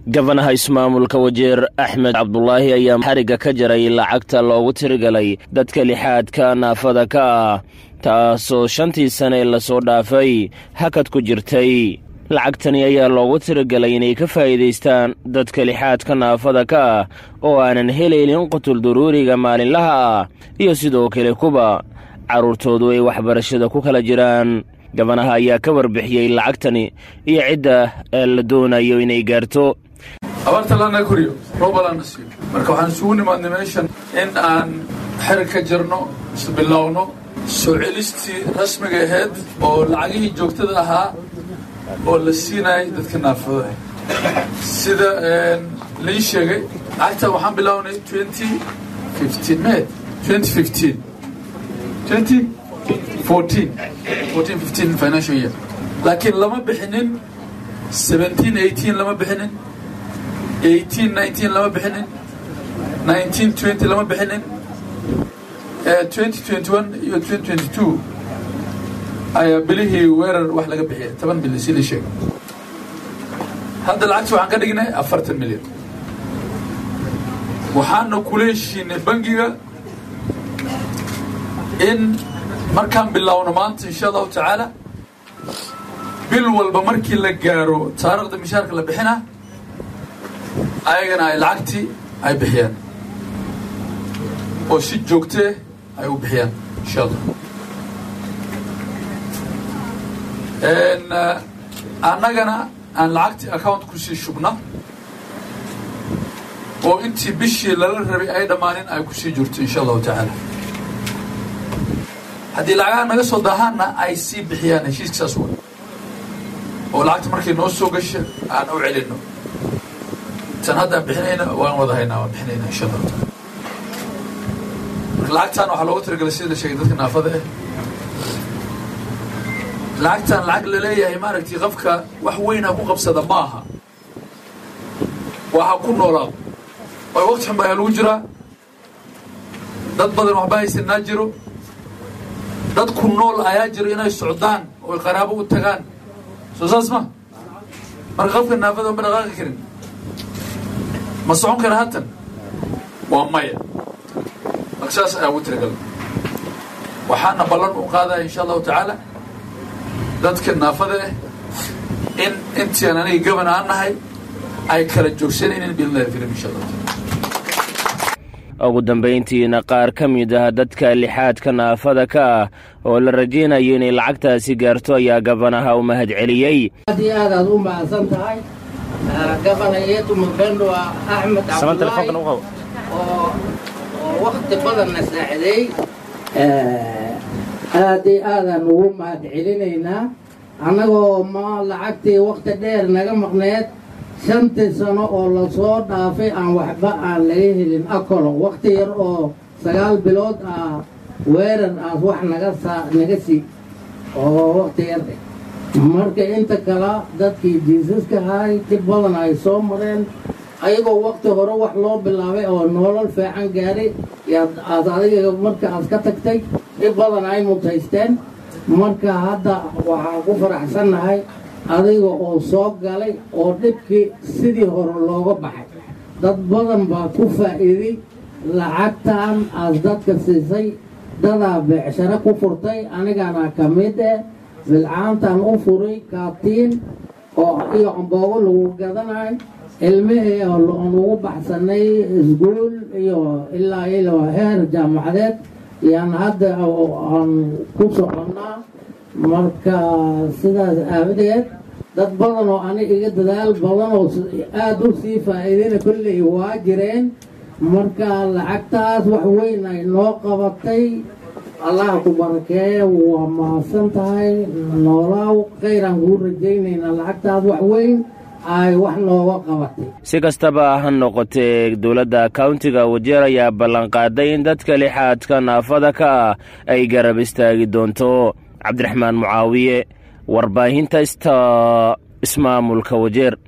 gabanaha ismaamulka wajeer axmed cabdulaahi ayaa xarigga ka jaray lacagta loogu tirigalay dadka lixaadka naafada ka ah taasoo shantii sane lasoo dhaafay hakad ku jirtay lacagtani ayaa loogu tirigalay inay ka faa'iidaystaan dadka lixaadka naafada ka ah oo aanan helaynin qutul duruuriga maalinlaha ah iyo sidoo kale kuba carruurtoodu ay waxbarashada ku kala jiraan gabanaha ayaa ka warbixiyey lacagtani iyo cidda la doonayo inay gaarto abaarta laana koriyo roobalana siiyo marka waxaan isugu nimaadnay meeshan in aan xerig ka jarno isbilowno soo celistii rasmiga ahayd oo lacagihii joogtada ahaa oo la siinayay dadka naafada sida lii sheegay lacagta waxaan bilownay twenty fifteen may twenty fifteen twenty fourteen fourteen fifteen financial year laakiin lama bixinin seventeen eighteen lama bixinin eighteen nineteen lama bixinin nineteen twenty lama bixinin twenty twenty one iyo twenty twenty two ayaa bilihii weerar wax laga bixiyay toban bilyan si la sheegay hadda lacagta waxaan ka dhignay afartan milyan waxaana kula heshiinay bangiga in markaan bilowno maanta insha allahu tacaala bil walba markii la gaaro taarikhda mishaarka la bixina ayagana ay lacagtii ay bixiyaan oo si joogtee ay u bixiyaan insha allah annagana aan lacagtii account kusii shubna oo intii bishii lala rabay ay dhammaanin ay kusii jirto insha allahu tacaala haddii lacagaha naga soo daahaanna ay sii bixiyaan heshiiska saas wa oo lacagta markay noo soo gasha aan u celinno tan haddaan bixinayna waan wada haynaa waan bixinayna insha allahu taala marka lacagtan waxaa loogu talagalay sida la sheegay dadka naafada ah lacagtan lacag laleeyahay maaragtay qofka wax weyna ku qabsada ma aha waa ha ku noolaado waayo waqti xun baa lagu jiraa dad badan waxba haysanaa jiro dad ku nool ayaa jiro inay socdaan oo qaraabo u tagaan soo saas ma marka qofka naafada ma dhaqaaqi karin ma socon kara hatan waa maya marka saas ayaa ugu tiragal waxaana ballan u qaadaya insha allahu tacaala dadka naafada ah in intiian aniga gaban aan nahay ay kala joogsanaynin biidnillahi filim insha allah ugu dambayntiina qaar ka mid ah dadka lixaadka naafada ka ah oo la rajaynayo inay lacagtaasi gaarto ayaa gabanaha u mahad celiyey aad iyo aad aad u mahadsan tahay gabana yeetu mupendo axmed cabdulaahi oo oo wakti badanna saacideey aad iyo aadaan ugu mahad celinaynaa annagoo ma lacagtii wakti dheer naga maqneed shantii sano oo lasoo dhaafay aan waxba aan laga helin akolo wakti yar oo sagaal bilood ah weerar aas wax naga saa naga sii oo wakti yar eh marka inta kale dadkii jiisaska ahay dib badan ay soo mareen ayagoo wakti hore wax loo bilaabay oo nolol fiican gaaray yaad aad adiga marka aad ka tagtay dhib badan ay mutaysteen marka hadda waxaan ku faraxsannahay adiga oo soo galay oo dhibkii sidii hore looga baxay dad badan baa ku faa'iiday lacagtan aad dadka siisay dadaa beecsharo ku furtay anigana ka mid eh bilcaantan u furay kaatiin oo iyo amboogo lagu gadanayo ilmihii aan ugu baxsanay iskuul iyo ilaa ilo heer jaamacadeed yaan hadda aan ku soconnaa marka sidaas aawadeed dad badan oo ani iga dadaal badan oo aada u sii faa'iidayna kolley waa jireen marka lacagtaas wax weyn ay noo qabatay allah ku barakeeye waa mahadsan tahay noolaaw khayraan kuu rajaynaynaa lacagtaas wax weyn ay wax nooga qabatay si kastaba ha noqotee dowladda kauntiga wajeer ayaa ballanqaaday in dadka lixaadka naafada ka ah ay garab istaagi doonto cabdiraxmaan mucaawiye warbaahinta sta ismaamulka wajeer